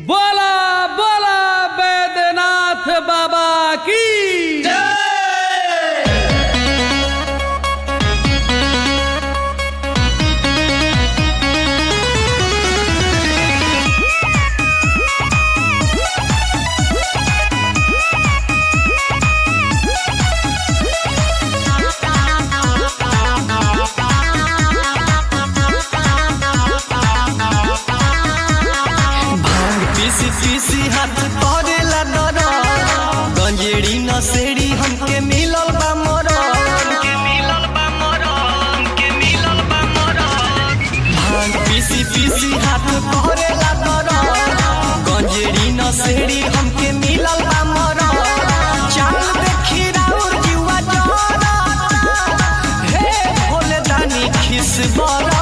बोला बोला बैद्यनाथ बाबा की भांग पीसी पीसी हाथ करेला दर गंजेड़ी नसेड़ी हमके मिलल बा मरद हमके मिलल बा मरद हमके मिलल बा मरद भांग पीसी पीसी हाथ करेला दर गंजेड़ी नसेड़ी हमके मिलल बा मरद चाल देखी राउर जुआ जरता हे भोले दानी खिस बरता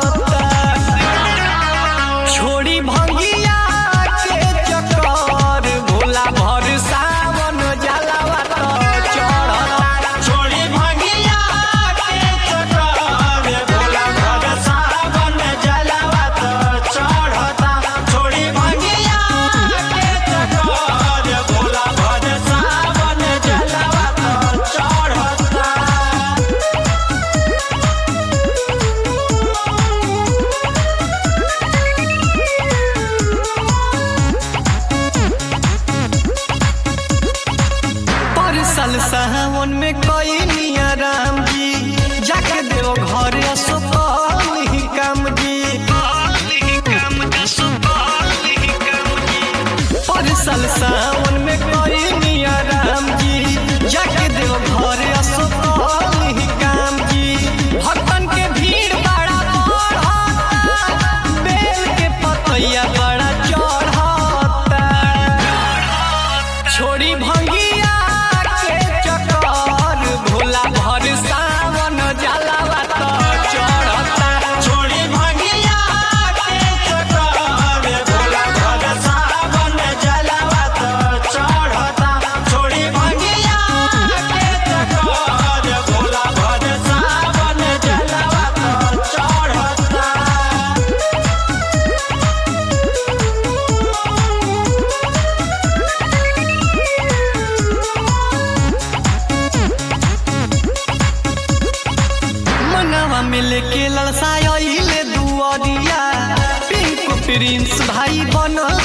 छोड़ी भंगिया के चक्कर भोला भर सावन जलावा तो चढ़ता छोड़ी भंगिया के चक्कर भोला भर सावन जलावा तो चढ़ता छोड़ी भंगिया के चक्कर भोला भर सावन जलावा तो चढ़ता परसल सावन में कई निया राम जी जाके देव घर असोकली काम जी परसल सावन में कई निया राम जी जाके देव घर असोकली काम जी भक्तन के भीड़ बड़ा बढ़ता बेल के पतैया बड़ा चढ़ता छोड़ी भंगिया के चक्कर भोला भर सावन जलावा तो चढ़ता छोड़ी भंगिया के चक्कर भोला भर सावन जलावा तो चढ़ता छोड़ी भंगिया के चक्कर भोला भर सावन जलावा तो चढ़ता मनवा मिल के ललसाइले दुआरिया पिंक प्रिंस भाई बनल